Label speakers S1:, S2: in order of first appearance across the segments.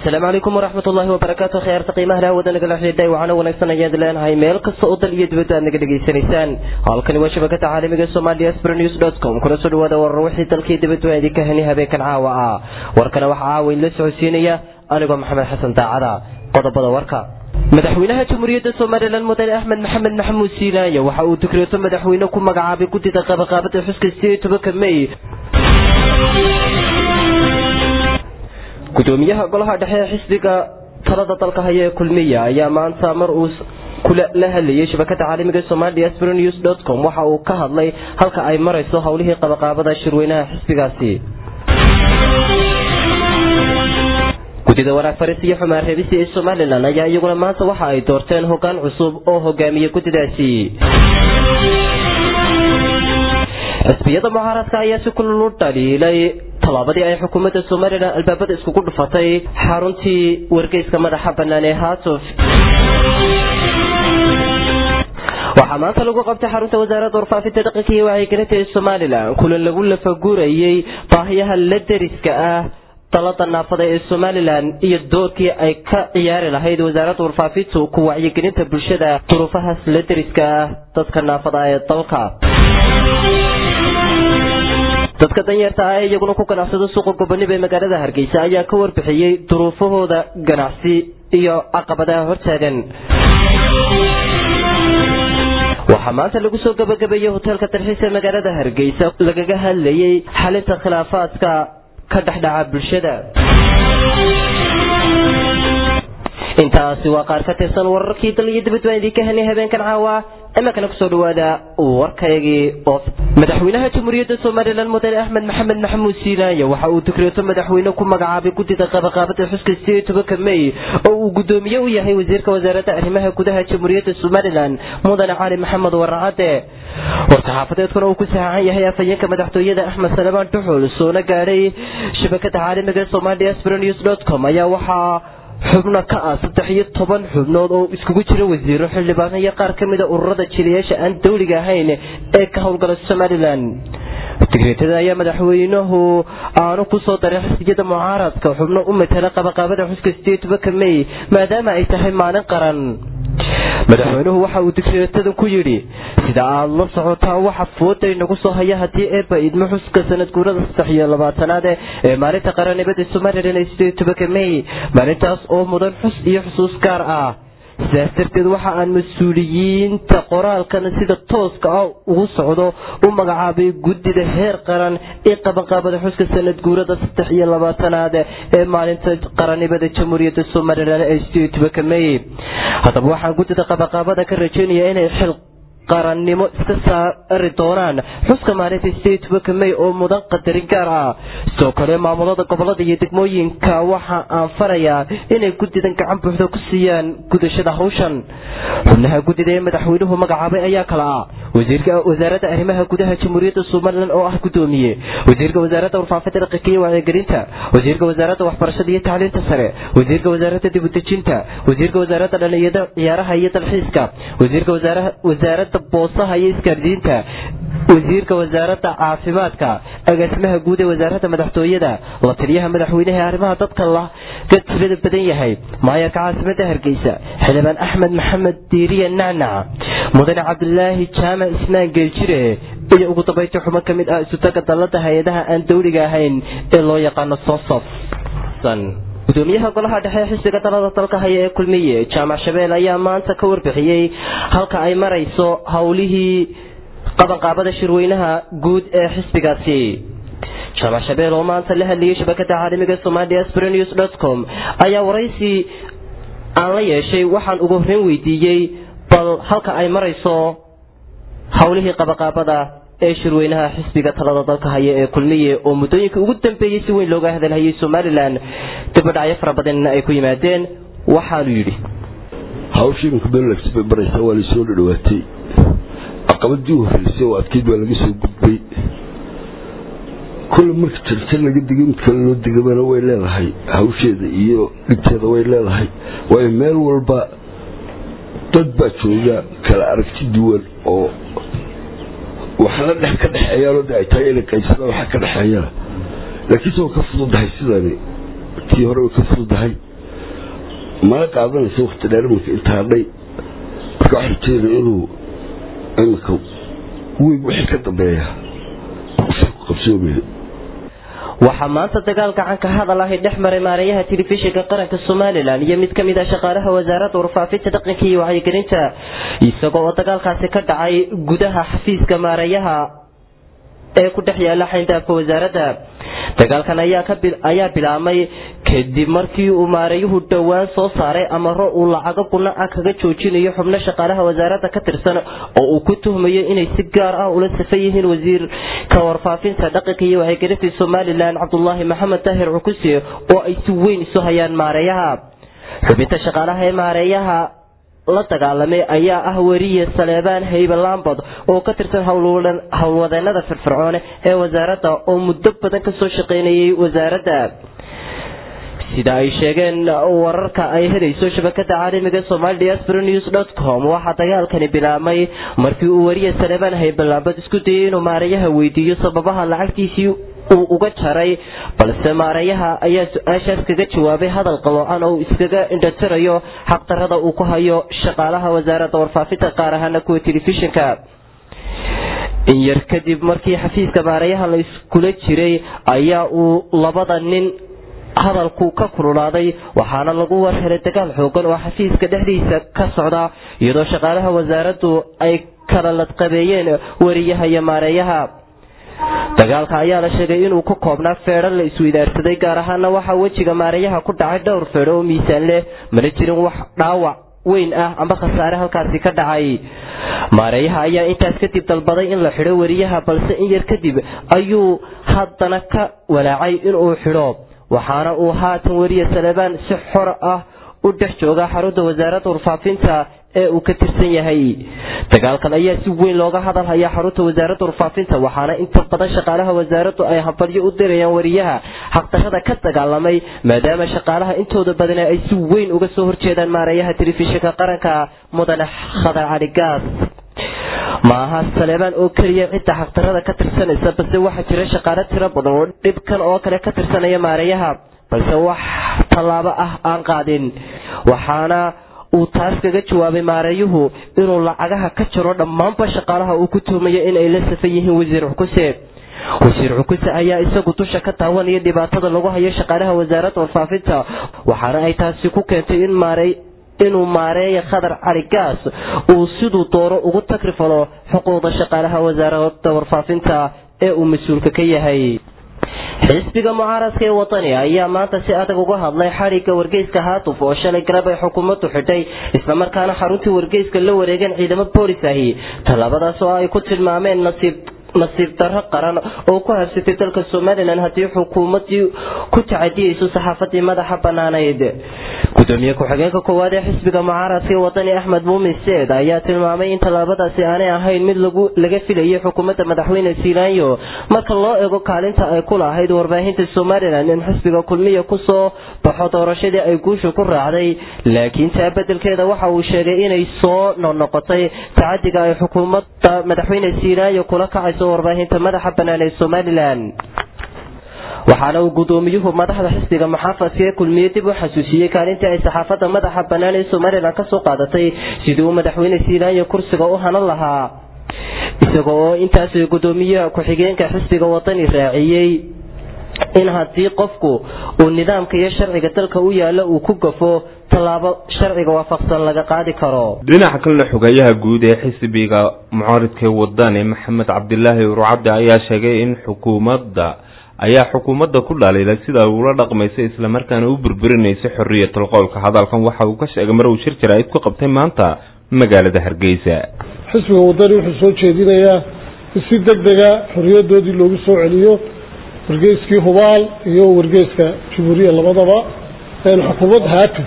S1: asalaamu calaykum waraxmat ullaahi wabarakaatu khiyaarta qiimaha lah wadanaga la xidhiidhay waxaana wanaagsan ayaad leenahay meel kasta oo dal iyo dibadda aad naga dhegaysanaysaan halkani waa shabakada caalamiga somalia sbrenews com kuna soo dhawaada warar wixii dalkii dibaddu aan idinka heni habeenkan caawa ah warkana waxaa caawa idinla socodsiinaya anigoo maxamed xasan daacada qodobada warka madaxweynaha jamhuuriyadda somalilan mudane axmed maxamed maxamuud siilaayo waxa uu dukreeto madaxweyne ku magacaabay guddida qabaqaabada xuska sideed tobanka mey gudoomiyaha golaha dhexe ee xisbiga talada dalka haya ee kulmiya ayaa maanta mar uu la hadlayay shabakada caalamiga somalia sbrenews com waxa uu ka hadlay halka ay marayso howlihii qabaqaabada shirweynaha xisbigaasi guddida wanaag faris iyo xumaan reebisi ee somalilan ayaa iyaguna maanta waxa ay doorteen hogaan cusub oo hogaamiya guddidaasi xisbiyada mucaaradka ayaa si kulul u dhaliilay tallaabadii ay xukuumadda somalilan albaabada iskugu dhufatay xaruntii wargeyska madaxa bannaan ee haatuf waxaa maanta lagu qabtay xarunta wasaaradda warfaafinta dhaqanka iyo wacyigelinta ee somalilan kulan lagu lafagurayay baahiyaha la deriska ah dalada naafada ee somalilan iyo doorkii ay ka ciyaari lahayd wasaaradda warfaafintu ku wacyigelinta bulshada duruufahaas la deriska ah dadka naafada ee dalka dadka danyarta ah ee iyaguna ku ganacsada suuqa gobonib ee magaalada hargeysa ayaa ka warbixiyey duruufahooda ganacsi iyo caqabadaha hortaagan waxaa maanta lagu soo gabagabeeyey hoteelka dalxiis ee magaalada hargeysa lagaga hadlayay xalinta khilaafaadka ka dhexdhaca bulshada intaasi waa qaar ka tirsan wararkii dal iyo dibad waan idinka helnay habeenkan caawa imakana kusoo dhawaada warkaygii oo madaxweynaha jamhuuriyadda somalilan mudane axmed maxamed maxamuud siilaayo waxa uu dukreeto madaxweyne ku magacaabay guddida qabaqaabada xuska sideed tobanka mey oo uu guddoomiye u yahay wasiirka wasaaradda arrimaha gudaha jamhuuriyadda somalilan mudane cali maxamed waracade war-saxaafadeedkuna uu ku saxaaxan yahay afhayeenka madaxtooyada axmed salamaan duxul soona gaadhay shabakada caalamiga somalia sbrenews com ayaa waxaa xubno ka ah saddex iyo toban xubnood oo iskugu jira wasiiro xildhibaano iyo qaar ka mida ururada jiliyaasha aan dawliga ahayn ee ka howlgala somalilan digreetada ayaa madaxweynuhu aanu ku soo daray xisbiyada mucaaradka xubno u matala qabaqaabada xuska sideed tobanka mey maadaama ay tahay maalin qaran madaxweynuhu waxa uu digreetadan ku yidhi sida aad la socotaan waxa fooday nagu soo haya haddii eeba idmo xuska sanad guurada saddex iyo labaatanaad ee maalinta qaranimada somalilan ee sideed tobanka mey maalintaas oo mudan xus iyo xusuus gaar ah sidaas darteed waxa aan mas-uuliyiinta qoraalkan sida tooska ah ugu socdo u magacaabay guddida heer qaran ee qabanqaabada xuska sanad guurada saddex iyo labaatanaad ee maalinta qaranimada jamhuuriyadda somalilan ee sideed tobanka mey haddaba waxaan guddida qabanqaabada ka rajeynaya inay xil qarannimo iska saari doonaan xuska maalinta sideed tobanka mey oo mudan qadarin gaar ah sidoo kale maamulada gobolada iyo degmooyinka waxa aan farayaa inay guddidan gacan buuxda ku siiyaan gudashada hawshan xubnaha guddida ee madaxweynuhu magacaabay ayaa kala ah wasiirka wasaaradda arrimaha gudaha jamhuuriyadda somalilan oo ah guddoomiye wasiirka wasaaradda warfaafinta dhaqanka iyo wacyigelinta wasiirka wasaaradda waxbarashada iyo tacliinta sare wasiirka wasaaradda dibudejinta wasiirka wasaaradda dhalinyada ciyaaraha iyo dalxiiska wasiirka wasaaradda boosaha iyo isgaardiinta wasiirka wasaaradda caafimaadka agaasimaha guud ee wasaaradda madaxtooyada la taliyaha madaxweynaha arrimaha dadka laga tirada badan yahay maayarka caasimada hargeysa xildhibaan axmed maxamed diiriya nacnac mudane cabdilaahi jaamac ismaan geeljire iyo ugu dambaynta xuban ka mid ah isutaga dallada hay-adaha aan dawliga ahayn ee loo yaqaano sosof gudoomiyaha golaha dhexe xisbiga dalada dalka haya ee kulmiye jaamac shabeel ayaa maanta ka warbixiyey halka ay marayso howlihii qabanqaabada shirweynaha guud ee xisbigaasi jaamac shabeel oo maanta la hadlayay shabakada caalamiga somalia sbrenews com ayaa waraysi aan la yeeshay waxaan ugu horreyn weydiiyey bal halka ay marayso howlihii qabanqaabada ee shirweynaha xisbiga talada dalka haya ee kulmiye oo muddooyinkii ugu dambeeyey si weyn looga hadalhayay somalilan dibadhacyo fara badanna ay ku yimaadeen waxaanu yidhi
S2: hawshii iminka benelx bay maraysaa waa laysoo dhadhawaatay caqabadii u horreysay oo adkeyd waa laga soo gudbay kulle marka jarjar laga digay mid kale loo digabana way leedahay hawsheeda iyo dhibteeda way leedahay waayo meel walba dad baa jooga kala aragti duwan oo waxna dhex ka dhexeeyaanoo de ay tahay inay qaybsadaan waxa ka dhexeeyana laakiinse waa ka fududahay sidani tii hore way ka fududahay mana qaadanaysa wakti dheer iminka inta hadhay marka waxaa rajeynaya inuu iminka weyn wixii ka dambeeya qabsoomaya
S1: waxaa maanta dagaal gacan ka hadal ahi dhex maray maareeyaha telefishinka qaranka somalilan iyo mid kamid a shaqaalaha wasaaradda warfaafinta dhaqanka iyo wacyigelinta isagoo oo dagaalkaasi ka dhacay gudaha xafiiska maareeyaha ee ku dhex yaala xayndaabka wasaaradda dagaalkan ayaa bilaabmay kadib markii uu maareeyuhu dhowaan soo saaray amaro uu lacago guna ah kaga joojinayo xubno shaqaalaha wasaaradda ka tirsan oo uu ku tuhmayo inay si gaar ah ula safan yihiin wasiirka warfaafinta dhaqanka iyo wacyigelinta somalilan cabdulaahi maxamed daahir cukuse oo ay si weyn isu hayaan maareeyaha xubinta shaqaalaha ee maareeyaha la dagaalamay ayaa ah weriye saleebaan haybe lambod oo ka tirsan howlwadeenada firfircoone ee wasaaradda oo muddo badan kasoo shaqaynayay wasaaradda sida ay sheegeen wararka ay helayso shabakada caalamiga somali diaspora news dot com waxaa dagaalkani bilaabmay markii uu weriye saleebaan haybe lambod isku dayay inuu maareeyaha weydiiyo sababaha lacagtiisii uu uga jaray balse maareeyaha ayaa su-aashaas kaga jawaabay hadal qaloocan oo uu iskaga indhatirayo xaqdarada uu ku hayo shaqaalaha wasaaradda warfaafinta qaar ahaana kuwa telefishinka in yar kadib markii xafiiska maareeyaha la iskula jiray ayaa uu labada nin hadalku ka kululaaday waxaana lagu warhelay dagaal xoogan oo xafiiska dhexdiisa ka socda iyadoo shaqaalaha wasaaraddu ay kala ladqabeeyeen wariyaha iyo maareeyaha dagaalka ayaa la sheegay inuu ka koobnaa feedho la isweydaarsaday gaar ahaana waxaa wejiga maareeyaha ku dhacay dhowr feedho oo miisaan leh mana jirin wax dhaawac weyn ah amba khasaare halkaasi ka dhacay maareeyaha ayaa intaas kadib dalbaday in la xidho weriyaha balse in yar kadib ayuu haddana ka walaacay inuu xidho waxaana uu haatan weriye salebaan si xor ah u dhex jooga xarunta wasaaradda warfaafinta ee uu ka tirsan yahay dagaalkan ayaa si weyn looga hadalhayaa xarunta wasaaradda warfaafinta waxaana inta badan shaqaalaha wasaaraddu ay habadyo u dirayaan wariyaha xaqdarada ka dagaalamay maadaama shaqaalaha intooda badana ay si weyn uga soo horjeedaan maareeyaha telefishinka qaranka mudane khadar cali gaas maaha saleebaan oo keliya cidda xaqdarada ka tirsanaysa balse waxaa jira shaqaalo tiro badan oo dhibkan oo kale ka tirsanaya maareeyaha balse wax tallaabo ah aan qaadin waxaana uu taas kaga jawaabay maareeyuhu inuu lacagaha ka jaro dhammaanba shaqaalaha uu ku tuhmayo in ay la safan yihiin wasiir xukuse wasiir xukuse ayaa isagu dusha ka taawanaya dhibaatada lagu hayo shaqaalaha wasaaradda warfaafinta waxaana ay taasi ku keentay in maarey inuu maareeya khadar cali gaas uu siduu doono ugu takrifalo xuquuqda shaqaalaha wasaaradda warfaafinta ee uu mas-uulka ka yahay xisbiga mucaaradka ee wadani ayaa maanta si adag uga hadlay xadhigga wargeyska haatuf oo shalay garab ay xukuumaddu xidhay islamarkaana xaruntii wargeyska la wareegeen ciidamo boolis ahi tallaabadaas oo ay ku tilmaameen nasiib nasiib darro qaran oo ku habsatay dalka somalilan haddii xukuumadii ku tacadiyeyso saxaafadii madaxa banaanayd gudoomiye ku-xigeenka koowaad ee xisbiga mucaaradka ee wadani axmed muumin seed ayaa tilmaamay in tallaabadaasi aanay ahayn mid laga filayay xukuumadda madaxweyne siilaanyo marka loo eego kaalinta ay ku lahayd warbaahinta somalilan in xisbiga kulmiya kusoo baxo doorashadii ay guusha ku raacday laakiin taa bedelkeeda waxa uu sheegay inay soo noqnoqotay tacadiga ay xukuumadda madaxweyne siilaanyo kula kacayso warbaahinta madaxa bannaan ee somalilan waxaana uu gudoomiyuhu madaxda xisbiga muxaafadka ee kulmiye dib u xasuusiyey kaalintii ay saxaafadda madaxa bannaan ee somalilan kasoo qaadatay sidii uu madaxweyne siilaanyo kursiga u hanan lahaa isaga oo intaas gudoomiyaha ku-xigeenka xisbiga wadani raaciyey in haddii qofku uu nidaamka iyo sharciga dalka u yaalo uu ku gafo tallaabo sharciga waafaqsan laga qaadi karo
S3: dhinaca kalena xogayaha guud ee xisbiga mucaaridka wadani maxamed cabdilaahi urcabdi ayaa sheegay in xukuumadda ayaa xukuumadda ku dhaliilay sida ay ula dhaqmaysa islamarkaana u burburinaysa xoriyatul qowlka hadalkan waxa uu ka sheegay mar uu shir jaraa'id ku qabtay maanta magaalada hargeysa
S4: xisbiga wadani wuxuu soo jeedinayaa in si deg dega xoriyadoodii loogu soo celiyo wargeyskii hubaal iyo wargeyska jumhuuriya labadaba xukuumad haatif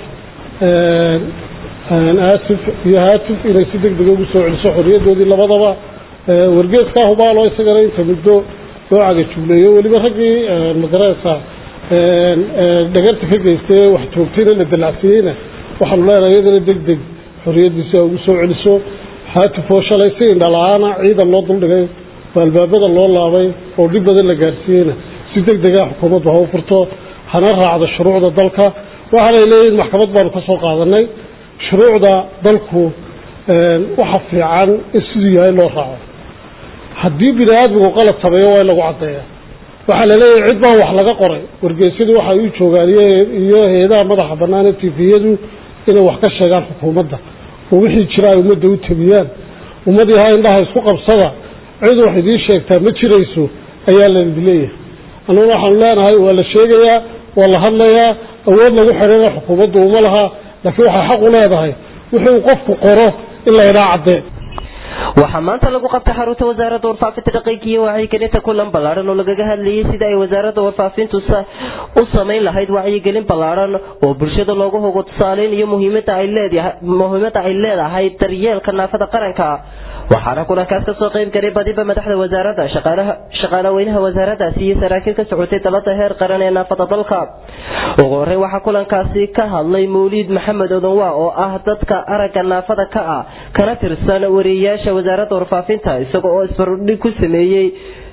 S4: aasif iyo haatif inay si deg dega ugu soo celiso xoriyadoodii labadaba wargeeskaa hubaal oo isagana inta muddo loo cagajugleeyo weliba raggii magaraysa dhagarta ka geystay wax joogtayna la dalacsiyeyna waxaanu leenahay iyadana deg deg xoriyadiisi a ugu soo celiso haatif oo shalay si indhala-aana ciidan loo duldhigay oo albaabada loo laabay oo dhib badan la gaarsiiyeyna si deg dega xukuumaddu ha u furto hana raacdo shuruucda dalka waxaanay leeyihin maxkamad baanu ka soo qaadanay shuruucda dalku waxa fiican in siduu yahay loo raaco haddii bini aadmigu qalad sameeyo waa in lagu caddeeya waxaa la leeyahay cid baa wax laga qoray wargeysyadu waxay u joogaan iyo hay-adaha madaxa bannaan ee tifiyadu inay wax ka sheegaan xukuumadda oo wixii jira ay ummadda u tabiyaan ummadii ha indhaha isku qabsada cid wax idiin sheegtaa ma jirayso ayaa laidi leeyahay annaguna waxaanu leenahay waa la sheegayaa waa la hadlayaa awood lagu xidhana xukuumaddu uma laha laakiin waxay xaq u leedahay wixii uu qofku qoro in la idhaa caddee
S1: waxaa maanta lagu qabtay xarunta wasaaradda warfaafinta dhaqanka iyo wacyigelinta kulan ballaaran oo lagaga hadlayay sida ay wasaaradda warfaafintu u samayn lahayd wacyigelin ballaaran oo bulshada loogu hogo tusaaleyn iyo muhiimada ay leedahay muhiimada ay leedahay daryeelka naafada qaranka waxaana kulankaas kasoo qayb galay badiba madaxda wasaaradda shaqaalaha shaqaalaweynaha wasaaraddaasi iyo saraakiil ka socotay dalada heer qaran ee naafada dalka ugu horey waxaa kulankaasi ka hadlay mawliid maxamed odanwa oo ah dadka aragga naafada ka ah kana tirsan wariyeyaasha wasaaradda warfaafinta isaga oo isbardhig ku sameeyey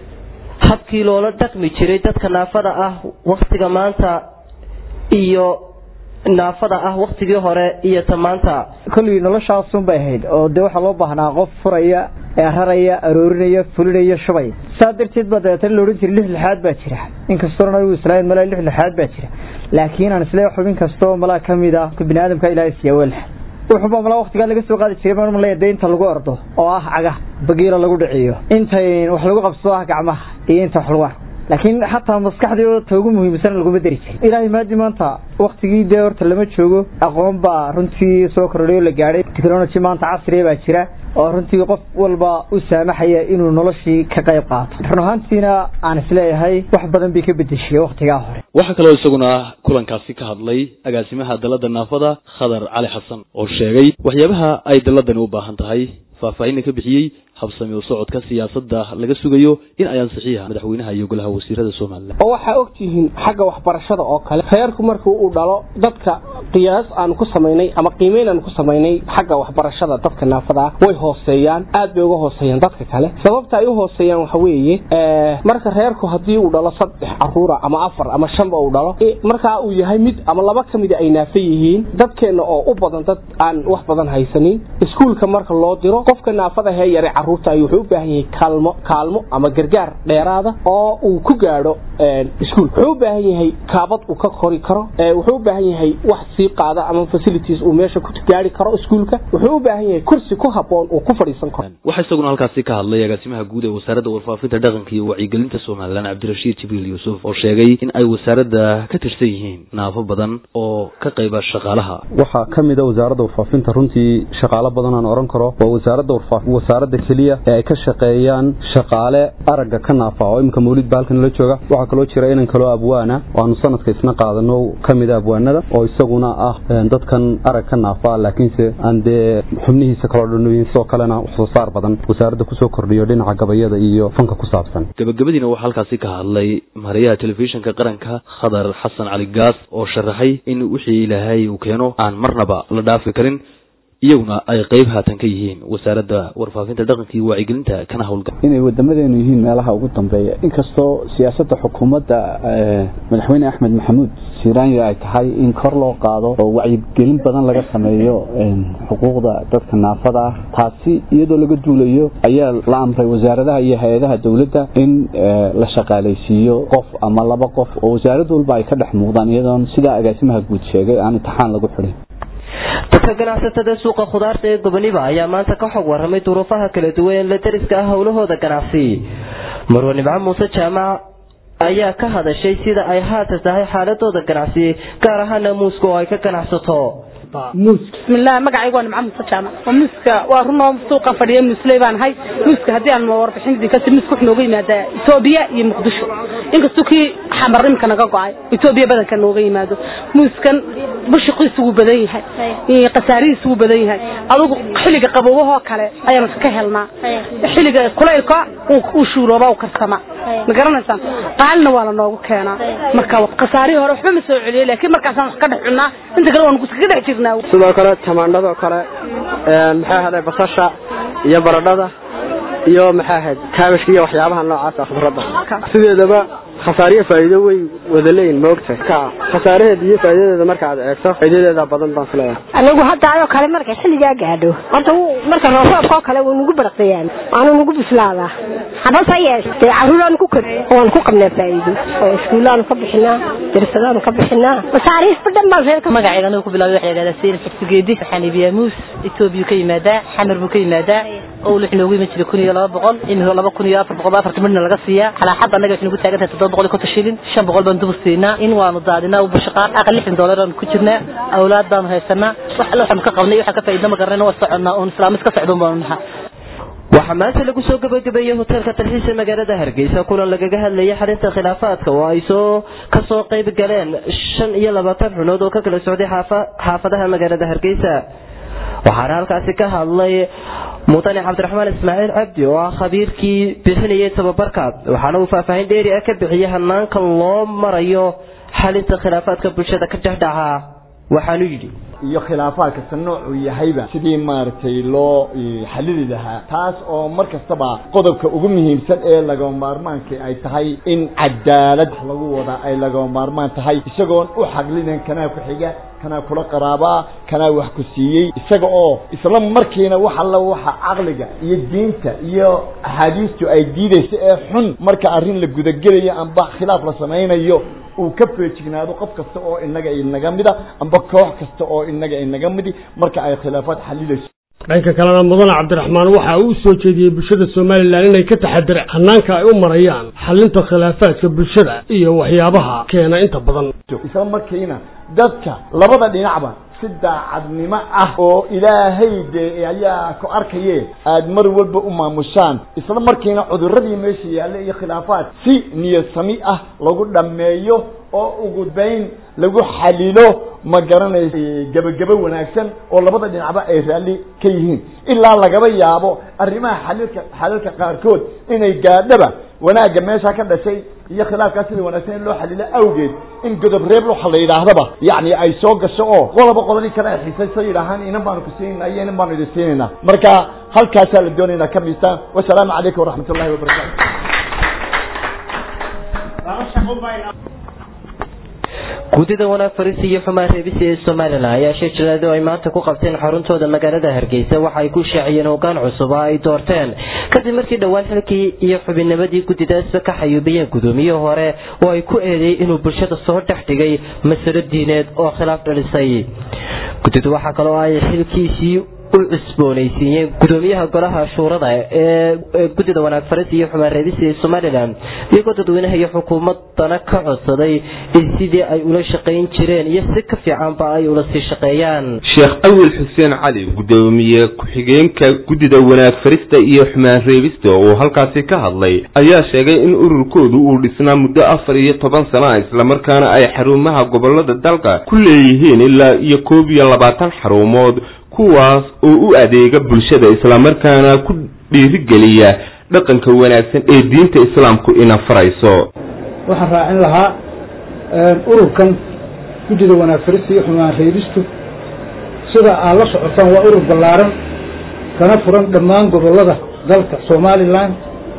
S1: habkii loola dhaqmi jiray dadka naafada ah waktiga maanta iyo naafada ah waktigii hore iyo ta maanta
S5: kolley noloshaasun bay ahayd oo dee waxaa loo baahnaa qof furaya raraya aroorinaya fulinaya shubay saa darteed baa dabeetana la odhan jiray lix lixaad baa jira inkastoona nabigu islaamin malaa lix lixaad baa jira laakiin aan isle xubin kastoo malaa ka mid ah bini aadamka ilaahay siiya weelx wuxuuba malaa waktigaa laga soo qaadi jiray marmalaya dee inta lagu ordo oo ah caga bagiila lagu dhiciyo intay wax lagu qabsado ah gacmaha iyo inta wax lagu arko laakiin xataa maskaxdii oo ta ugu muhiimsan laguma dari jirin ilaahay maadi maanta waktigii dee horta lama joogo aqoon baa runtii soo kordhay oo la gaadhay technology maanta casriya baa jira oo runtii qof walba u saamaxaya inuu noloshii ka qayb qaato run ahaantiina aan isleeyahay wax badan bay ka bedeshay waktigaa hore
S6: waxaa kaloo isaguna kulankaasi ka hadlay agaasimaha dalada naafada khadar cali xasan oo sheegay waxyaabaha ay daladani u baahan tahay faahfaahinna ka bixiyey habsami u socodka siyaasadda laga sugayo in ay ansixiya madaxweynaha iyo golaha wasiirada somalilan
S7: oo waxaa ogtihiin xagga waxbarashada oo kale reerku markii uu dhalo dadka qiyaas aanu ku samaynay ama qiimeyn aanu ku samaynay xagga waxbarashada dadka naafada ah way hooseeyaan aad bay uga hooseeyaan dadka kale sababta ay u hooseeyaan waxa weeye marka reerku haddii uu dhalo saddex caruura ama afar ama shanba uu dhalo markaa uu yahay mid ama laba ka mida ay naafa yihiin dadkeenna oo u badan dad aan wax badan haysanin iskuulka marka loo diro qofka naafada hee yare caruurta ay wuxuu u baahan yahay kaalmo kaalmo ama gargaar dheeraada oo uu ku gaadho iskuul wuxuu u baahan yahay kaabad uu ka kori karo wuxuu u baahan yahay wax sii qaada ama facilities uu meesha ku gaari karo iskuulka wuxuu u baahan yahay kursi ku haboon uu ku fadhiisan karo
S6: waxaa isaguna halkaasi ka hadlay agaasimaha guud ee wasaaradda warfaafinta dhaqanka iyo wacyigelinta somalilan cabdirashiid jibriil yuusuf oo sheegay in ay wasaaradda ka tirsan yihiin naafo badan oo ka qayba shaqaalaha
S8: waxaa ka mid a wasaaradda warfaafinta runtii shaqaalo badan aan oran karo waa wasaaradda wasaaradda keliya ee ay ka shaqeeyaan shaqaale aragga ka naafa oo iminka mawlid ba halkan la jooga waxaa kaloo jira inan kaloo abwaana oo aanu sanadka isna qaadano ka mid a abwaanada oo isaguna ah dadkan arag ka naafa laakiinse aan dee xubnihiisa kaloo dhanoyin sidoo kalena wax soo saar badan wasaaradda kusoo kordhiyo dhinaca gabayada iyo fanka ku saabsan
S6: gabagabadiina waxaa halkaasi ka hadlay mariyaha telefishinka qaranka khadar xasan cali gaas oo sharaxay in wixii ilaahay uu keeno aan marnaba la dhaafi karin iyaguna ay qayb haatan ka yihiin wasaaradda warfaafinta dhaqanka iyo wacyigelinta kana howlgal
S9: inay wadamadeenu yihiin meelaha ugu dambeeya inkastoo siyaasadda xukuumadda madaxweyne axmed maxamuud siiraanya ay tahay in kor loo qaado oo wacyigelin badan laga sameeyo xuquuqda dadka naafada ah taasi iyadoo laga duulayo ayaa la amray wasaaradaha iyo hay-adaha dowladda in la shaqaalaysiiyo qof ama laba qof oo wasaarad walba ay ka dhex muuqdaan iyadoon sidaa agaasimaha guud sheegay aan imtixaan lagu xidhin
S1: dadka ganacsatada suuqa khudaarta ee goboniba ayaa maanta ka xog waramay duruufaha kala duwan ee la dariska ah howlahooda ganacsi marwa nimco muuse jaamac ayaa ka hadashay sida ay haatan tahay xaaladooda ganacsi gaar ahaana muuska oo ay ka ganacsato
S10: bismillaah magacaygu waa nimco muuse jaamac waa muuska waa runoo suuqa fadhiya muusley baan ahay muuska haddii aan warbixinadii kasi muuska wuxuu nooga yimaadaa etoobiya iyo muqdisho inkastuu kii xamar imika naga go-ay etoobiya badanka nooga yimaado muuskan bushiqiisu wuu badan yahay khasaarihiisu wuu badan yahay adugu xilliga qabowahoo kale ayaanu ka helnaa xilliga kulaylka uu shuurooba u karsama ma garanaysaan qaalina waa la noogu keenaa marka khasaarihii hore waxba ma soo celiyey laakiin markaasaan wax ka dhex cunnaa inta kale waanu kaga dhex jirnaa
S11: sidoo kale tamaandhadoo kale maxay ahaday basasha iyo baradhada iyo maxay ahayd kaabashka iyo waxyaabaha noocaas ah khudradda sideedaba khasaariyo faa'iido way wada leeyihin maogta ka khasaaraheeda iyo faa'iidadeeda markaad eegto faa'iidadeeda badan baan filayaa
S12: anigu hadda ayoo kale markay xilligaa gaadho horta marka roobroobka oo kale wuu nagu baraqayaan waanu nagu bislaadaa habase yeeshee caruuraanu ku kor waanu ku qabnaa faa'iido oo iskuullaanu ka bixinaa darsadaanu ka bixinaa masaariifba dhan baan reerka
S13: magacayga anigu ku bilaabay waxaa yidhahdaa sayid xigsigeedi waxaan iibiyaa muus etoobiya ka yimaadaa xamar buu ka yimaadaa owl wuxuu noogu iman jiray kun iyo laba boqol imika laba kun iyo afar boqol afartan midna laga siiyaa xalaaxadda annaga waxay nagu taagan tahay toddoba boqol iyo konton shilin shan boqol baan dubur siinaa in waanu daadinaa u bushaqaan aqal lixdan doolar aanu ku jirnaa awlaad baanu haysanaa wax alle waxaanu ka qabnay waxaan ka faa'iidna ma garanayna waa soconnaa oon islaamis ka socdoon baanu nahaa
S1: waxaa maanta lagu soo gabagabeeyey hoteelka talxiisa magaalada hargeysa kulan lagaga hadlayay xalinta khilaafaadka oo ay soo kasoo qayb galeen shan iyo labaatan xunood oo ka kala socday xaafadaha magaalada hargeysa waxaana halkaasi ka hadlay mudane cabdiraxmaan ismaaciil cabdi oo ah khabiirkii bixinayay tababarka waxaana uu faahfaahin dheeri ah ka bixiyey hanaanka loo marayo xalinta khilaafaadka bulshada ka dhexdhaca waxaanu yidhi
S14: iyo khilaafaadka sa noocuu yahayba sidii maaragtay loo xalili lahaa taas oo mar kastaba qodobka ugu muhiimsan ee lagama maarmaanka ay tahay in cadaalad lagu wada ay lagama maarmaan tahay isagoon u xaglinin kanaa ku xiga kanaa kula qaraabaa kanaa wax ku siiyey isaga oo isla markiina wax alla waxa caqliga iyo diinta iyo axaadiistu ay diidayso ee xun marka arrin la gudagelayo amba khilaaf la samaynayo uu ka feejignaado qof kasta oo inaga inaga mida amba koox kasta oo inaga inaga midi marka ay khilaafaad xalilayso
S15: dhanka kalena mudane cabdiraxmaan waxa uu soo jeediyey bulshada somalilan inay ka taxadiraan hanaanka ay u marayaan xalinta khilaafaadka bulshada iyo waxyaabaha keena inta badan
S14: isla markiina dadka labada dhinacba si daacadnimo ah oo ilaahay dee ayaa ku arkaye aada mar walba u maamushaan isla markiina cuduradii meesha yaalla iyo khilaafaad si niyad sami ah lagu dhammeeyo oo ugu bayn lagu xalilo ma garanaysa gebagabo wanaagsan oo labada dhinacba ay raalli ka yihiin ilaa lagaba yaabo arrimaha xalilka xalalka qaarkood inay gaadhaba wanaagga meesha ka dhashay iyo khilaafkaa sida wanaagsan in loo xalilo awgeed in godob reeb waxa la yidhaahdaba yacni ay soo gasho oo qodaba qodani kale ay xiisayso yidhaahaan inan baanu ku siinayna iyo inan baanu idin siinaynaa marka halkaasaa la doonaya inaad ka miisaan wasalaamu calaykum waraxmat ullahi wabarakatu
S1: guddida wanaag fariisi iyo xumaan reebisi ee somalilan ayaa shir jiraado ay maanta ku qabteen xaruntooda magaalada hargeysa waxa ay ku shaaciyeen hoggaan cusub oo ay doorteen kadib markii dhowaan xilkii iyo xubinnimadii guddidaasba ka xayuubiyeen gudoomiyihii hore oo ay ku eedeeyey inuu bulshada soo dhex dhigay masalo diineed oo khilaaf dhalisay guddidu waxaa kaloo ay xilkiisii u cusboonaysiiyeen gudoomiyaha golaha shuurada ee guddida wanaag faris iyo xumaan reebisi ee somalilan iyagoo dadweynaha iyo xukuumadana ka codsaday in sidii ay ula shaqayn jireen iyo si ka fiicanba ay ula sii shaqeeyaan
S3: sheekh awil xuseen cali gudoomiye ku-xigeenka guddida wanaag farista iyo xumaan reebista oo halkaasi ka hadlay ayaa sheegay in ururkoodu uu dhisnaa muddo afar iyo toban sano ah islamarkaana ay xarumaha gobolada dalka ku leeyihiin ilaa iyo koob iyo labaatan xarumood kuwaas oo u adeega bulshada islamarkaana ku dhiirigeliya dhaqanka wanaagsan ee diinta islaamku ina farayso
S16: waxaan raacin lahaa ururkan guddida wanaag farista iyo xumaan reebistu sida aad la socotaan waa urur ballaaran kana furan dhammaan gobollada dalka somalilan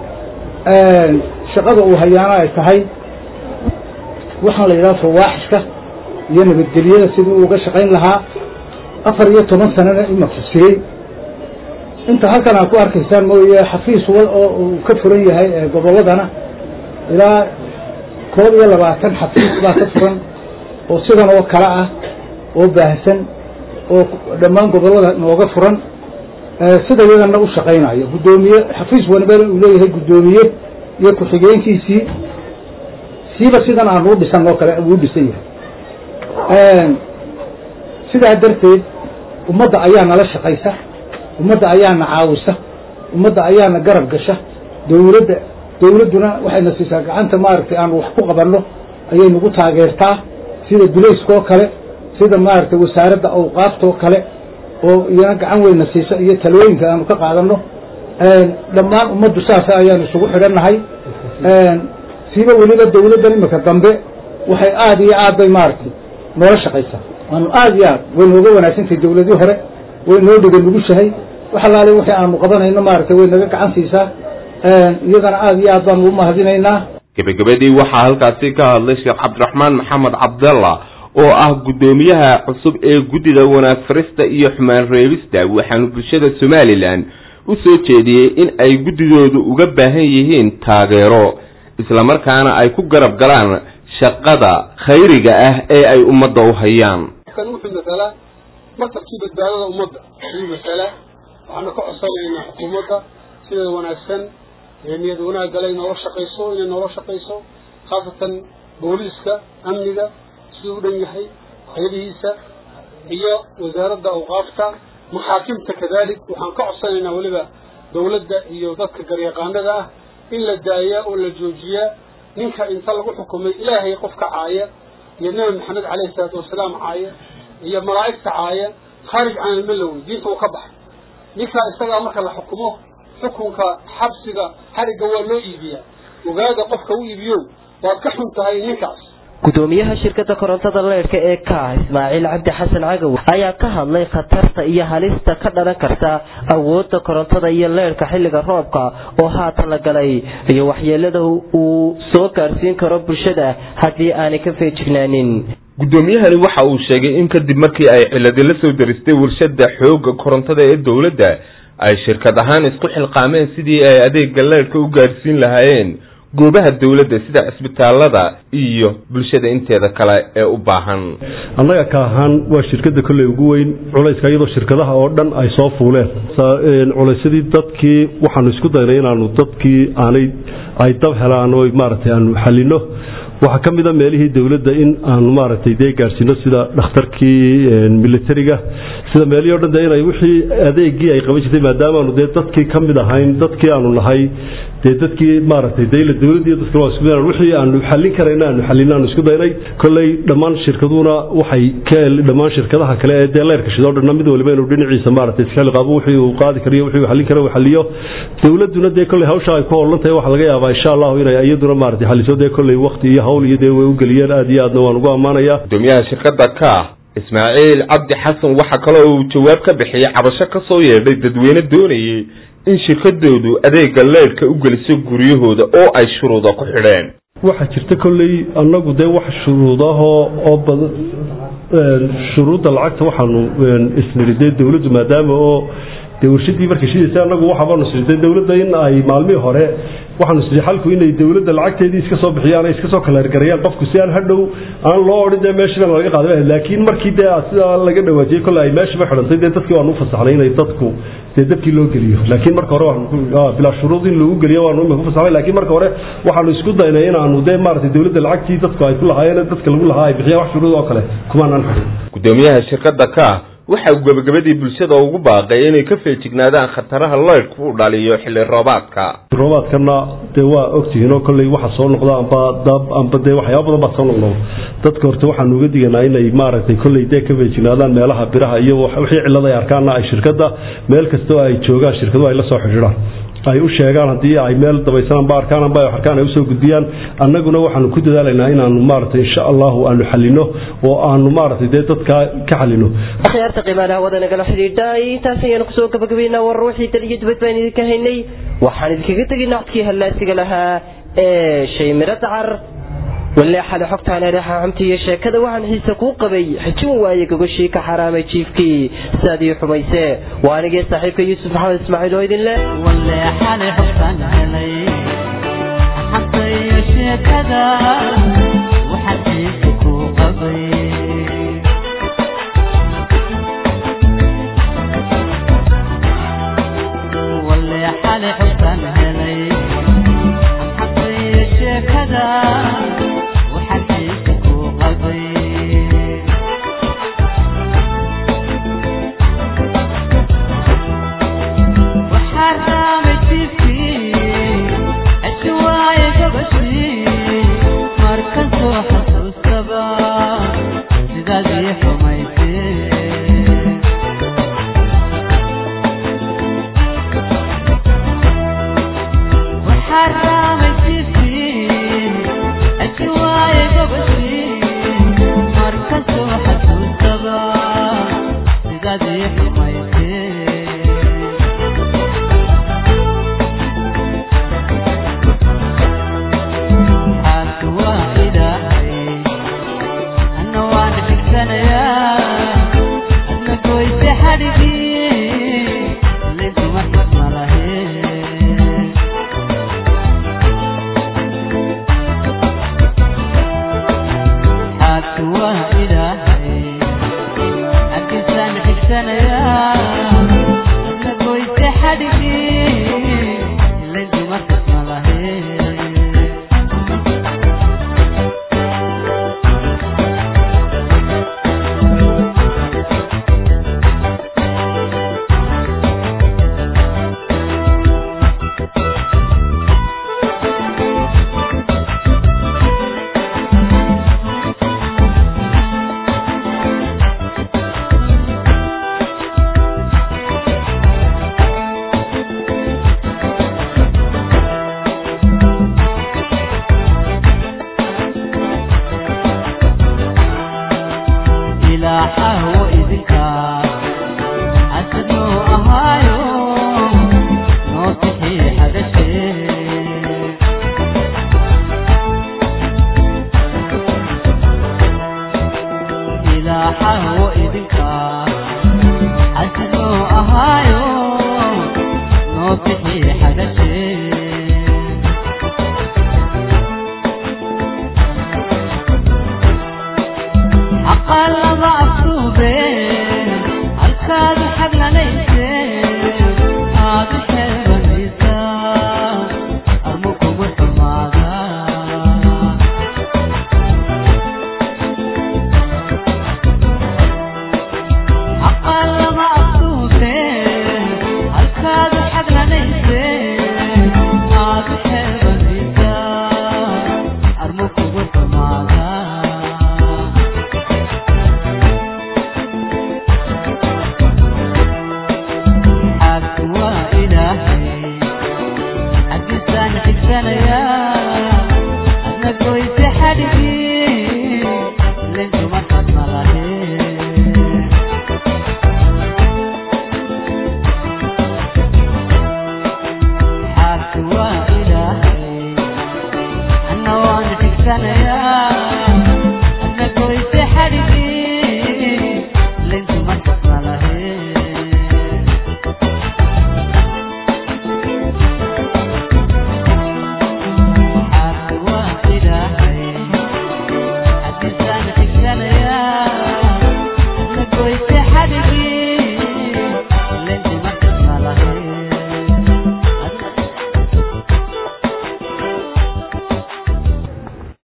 S16: shaqada uu hayaana ay tahay waxaan la yidhaha fawaaxishka iyo nabadgelyada sidii uu uga shaqayn lahaa afar iyo toban sanana imaka sigay inta halkan aad ku arkaysaan mooye xafiis wal oo uu ka furan yahay gobolladana ilaa koob iyo labaatan xafiis baa ka furan oo sidan oo kale ah oo baahsan oo dhammaan gobollada nooga furan sida iyadana u shaqaynayo guddoomiye xafiis waliba uu leeyahay guddoomiye iyo ku-xigeenkiisii siiba sidan aan u dhisan oo kale uu dhisan yahay sidaa darteed ummadda ayaa nala shaqaysa ummadda ayaana caawisa ummadda ayaana garab gasha dawladda dawladduna waxayna siisaa gacanta maaragtay aan wax ku qabanno ayay nagu taageertaa sida dulayskoo kale sida maaragtay wasaaradda awqaaftoo kale oo iyana gacan weyna siisa iyo talooyinka aanu ka qaadanno dhammaan ummaddu saasa ayaanu isugu xidhannahay siiba weliba dawladdan imika dambe waxay aada iyo aad bay maaragtay noola shaqaysaa waanu aada iyo aad way nooga wanaagsantahay dawladii hore way noo dhiga nugushahay wax allaale wixii aanu qabanayno maaragtay way naga gacan siisaa iyadana aada iyo aad baanu u mahadinaynaa
S3: gebagabadii waxaa halkaasi ka hadlay sheekh cabdiraxmaan maxamed cabdalla oo ah guddoomiyaha cusub ee guddida wanaag farista iyo xumaan reebista waxaanu bulshada somalilan u soo jeediyey in ay guddidoodu uga baahan yihiin taageero islamarkaana ay ku garab galaan shaqada khayriga ah ee ay ummadda u hayaan
S17: kan wuxuu masalaa martabkii badbaadada ummadda ayuu masalaa waxaanu ka codsanaynaa xukuumadda sideeda wanaagsan ee niyad wanaagale inoola shaqayso inay noola shaqayso khaasatan booliiska amniga siduu u dhan yahay hayadihiisa iyo wasaaradda awqaafta maxaakimta kadalik waxaan ka codsanaynaa weliba dawladda iyo dadka garyaqaanada ah in la daayaa oo la joojiyaa ninka inta lagu xukumay ilaahay qofka caaya iyo nabi maxamed caleyhi salaatu wasalaam caaya iyo malaa'igta caaya khaarij can almalowi diinta uu ka baxay ninkaa isagaa marka la xukumo xukunka xabsiga xarigga waa loo iibiyaa ogaada qofka u iibiyo waad ka xun tahay ninkaas
S1: gudoomiyaha shirkadda korontada leydhka ee ka ismaaciil cabdi xasan cagaw ayaa ka hadlay khatarta iyo halista ka dhalan karta awoodda korontada iyo leydhka xilliga roobka oo haatan la galay iyo waxyeelada uu soo gaarsiin karo bulshada haddii aanay ka feejignaanin
S3: guddoomiyahani waxa uu sheegay in kadib markii ay ciladi la soo daristay warshada xoogga korontada ee dowladda ay shirkad ahaan isku xilqaameen sidii ay adeega leydhka u gaadhsiin lahaayeen goobaha dowladda sida cisbitaalada iyo bulshada inteeda kale ee u baahan
S18: annaga ka ahaan waa shirkadda kolley ugu weyn culayska iyadoo shirkadaha oo dhan ay soo fuuleen culaysyadii dadkii waxaanu isku daynay inaanu dadkii aanay ay dab helaan oo maaragtay aanu xalino waxaa ka mida meelihii dowladda in aanu maaragtay dee gaadhsiino sida dhakhtarkii militariga sida meelihii o dhan de inay wixii adeegii ay qaban jirtay maadaamaanu dee dadkii ka mid ahayn dadkii aanu nahay dee dadkii maaragtay dayla dowladii dadkana waa isku daynaan wixii aanu xallin karayna aanu xallin aanu isku daynay kolley dhammaan shirkaduna waxay ka dhammaan shirkadaha kale ee dee leyrka shidoo dhanna mid waliba inuu dhinaciisa maaragtay iskali qabo wixii uu qaadi kariyo wixii uu xallin karo uu xalliyo dowladduna dee kolley hawsha ay ku howlan tahay waxaa laga yaabaa insha allahu inay iyaduna maaragtay xalliso dee kolley waqti iyo hawl iyo dee way u geliyeen aad iyo aadna waan ugu ammaanayaa
S3: gudoomiyaha shirkadda ka ismaaciil cabdi xasan waxaa kaloo uu jawaab ka bixiyey cabasho ka soo yeedhay dadweyne doonayay in shirkadoodu adeega leydhka u geliso guryahooda oo ay shuruuda ku xidheen
S18: waxaa jirta kolley annagu dee wax shuruudahoo oo badan shuruudda lacagta waxaanu isniri dee dowladdu maadaama oo dee warshadii markay shidaysa annagu waxabaanu sirtay dowladda in ay maalmihii hore waxaanu siri xalku inay dowladda lacagteedii iska soo bixiyaan ay iska soo kaleergarayaan qofku si aan hadhow aan loo odhin dee meeshiiba laga qaaday laakiin markii dee sidaa laga dhawaajiyey kolle ay meeshiiba xidhantay dee dadkii waanu u fasaxnay inay dadku dee dadkii loo geliyo laakiin marka hore waxaanu bilaa shuruud in loogu geliyo waanu imika ku fasaxnay laakiin marka hore waxaanu isku daynay inaanu dee maaragtay dowladda lacagtii dadku ay ku lahaayeen dadka lagu lahaa ay bixiyaan wax shuruud oo kale kumaanaan xidhin
S3: gudoomiyaha shirkadda ka waxa uu gabagabadii bulshada ugu baaqay inay ka feejignaadaan khataraha leydhku u dhaliyo xilli roobaadka
S18: roobaadkana dee waa ogtihiin oo kolley waxa soo noqda amba dab amba dee waxyaaba badan baa soo noqnoqda dadka horta waxaanu uga diganaa inay maaragtay kolley dee ka feejignaadaan meelaha biraha iyo wixii cillada ay arkaanna ay shirkadda meel kastoo ay joogaan shirkadu ay la soo xidhiidhaan ay u sheegaan haddii ay meel dabaysananba arkaan amba arkaan ay usoo gudbiyaan annaguna waxaanu ku dadaalaynaa inaanu maaragtay insha allahu aanu xalino oo aanu maaragtay dee dadka ka xalino
S1: akhyaarta qiimaha hawada nagala xidhiidha intaas ayaanu kusoo gabagabaynaa war wixii dal iyo dibad baan idinka haynay waxaan idinkaga tegaynaa codkii hallaasiga lahaa ee shay miro dacar walle xale xogtaan ereexa xumta iyo sheekada waxaan xiise kuu qabay xijin waaye gogoshii ka xaraamay jiifkii sidaadii xumayse waa anigee saaxiibka yuusuf maxamed ismaaciil oo idin leh
S19: walle xale xogtaan helay xanta iyo sheekada waxaan xiise kuu qabay walle xale xogtaan helay xanta iyo sheekada ilaahay anna waan xigsanayaa adna goyse xadhigii lintuma xisma laheen xaadku waa ilaahay xaggiisaan xigsanayaa adna goyse xadhigii lintuma xisma laheen ilaaxahu idinka xasadnuu ahaayo noo bixii xadashee ilaaxahu